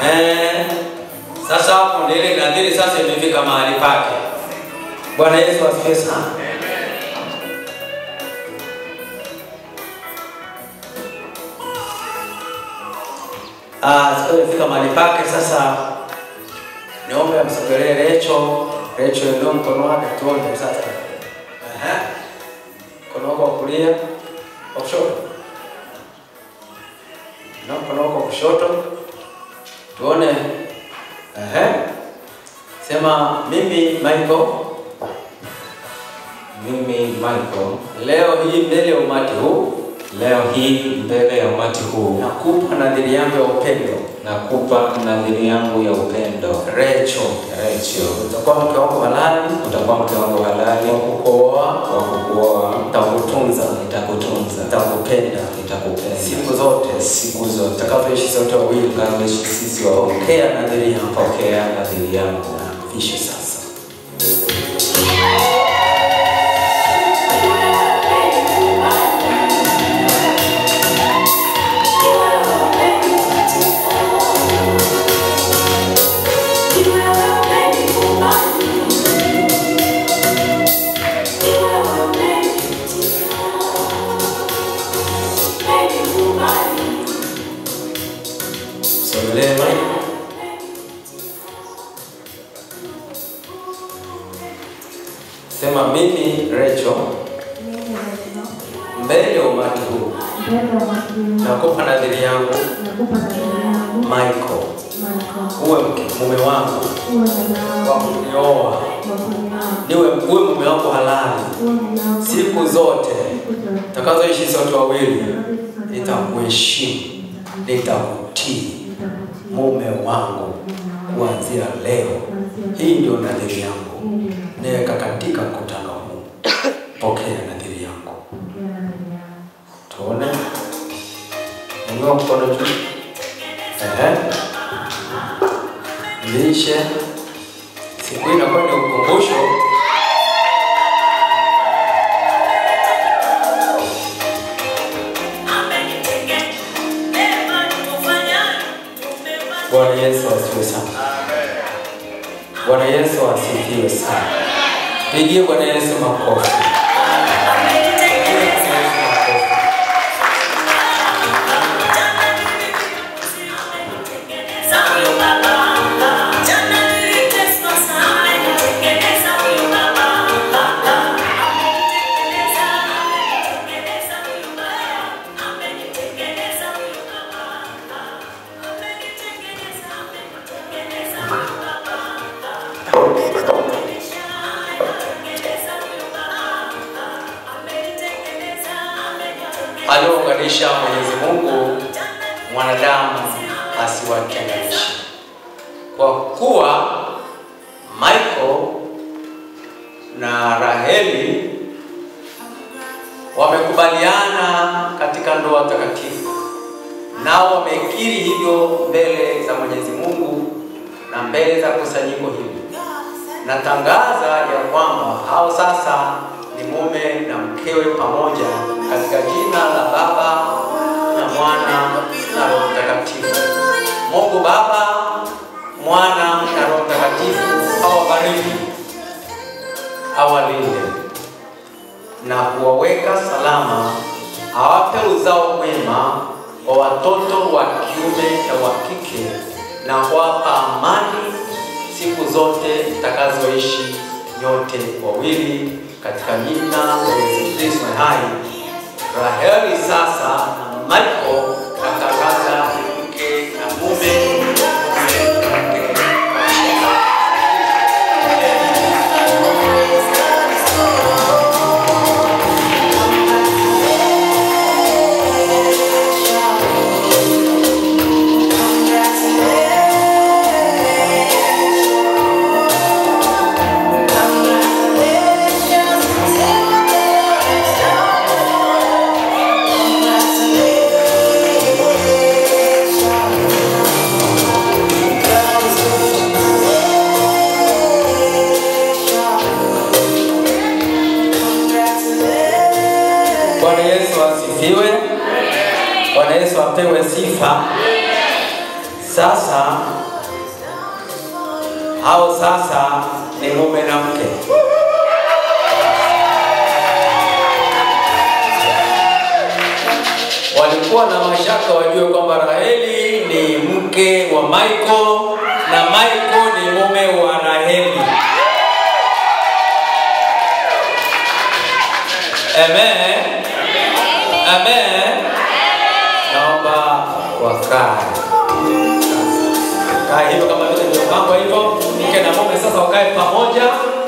Eh, sasa hapo ndio ile nadhiri sasa imefika mahali pake. Bwana Yesu asifiwe sana. Ah, sasa imefika mahali pake sasa. Niombe amsogelee Recho. Recho ndio mkono wake tuone sasa. Ehe. Mkono wako wa kulia, wa kushoto. Na mkono wako wa kushoto. Tuone. Ehe. Sema mimi Michael Mimi Michael, leo hii mbele ya umati huu leo hii mbele ya umati huu nakupa nadhiri yangu ya upendo. nakupa nadhiri yangu ya upendo. Recho, Rachel, utakuwa mke wako halali utakuwa mke wangu halali wa kukuoa, wa kukuoa, nitakutunza, nitakutunza, nitakupenda nitakupenda siku zote siku zote tutakapoishi sote wawili. tukaishi sisi wawili. Pokea nadhiri yangu, Pokea nadhiri yangu. ishi sasa. Sogelee Michael. Sema mimi Recho, mbele ya umati huu nakupa nadhiri yangu Michael, uwe mke mume wangu wa kunioa, niwe uwe mume wangu halali siku zote takazoishi sote wawili, nitakuheshimu, nitakutii mume wangu kuanzia leo. Hii ndio nadhiri yangu, niweka katika mkutano huu. Pokea nadhiri yangu. Tuone, inua mkono juu. Ehe, lishe siku hii inakuwa ni ukumbusho Bwana Yesu asifiwe sana. Bwana Yesu asifiwe sana. Pigie Bwana Yesu makofi. Pigie Bwana Yesu makofi. Aliounganisha Mwenyezi Mungu mwanadamu asiwatenganishe. Kwa kuwa Michael na Raheli wamekubaliana katika ndoa takatifu, nao wamekiri hivyo mbele za Mwenyezi Mungu na mbele za kusanyiko hili. Natangaza ya kwamba hao sasa ni mume na mkewe pamoja katika jina la Baba na Mwana na Roho Mtakatifu. Mungu Baba, Mwana na Roho Mtakatifu awabariki, awalinde na kuwaweka salama, awape uzao mwema wa watoto wa kiume na wa kike, na kuwapa amani siku zote mtakazoishi nyote wawili katika jina la Yesu Kristo hai. Raheli sasa na Michael natangaza mke na mume mume na mke. Bwana Yesu asifiwe. Bwana Yesu apewe sifa. Sasa hao sasa ni mume na mke. Walikuwa na mashaka wajue kwamba Raheli ni mke wa Michael na Michael ni mume wa Raheli. Amen. Amen. Naomba wakae. Kaa hivyo kama vile nilivyopangwa hivyo, mke na mume sasa wakae pamoja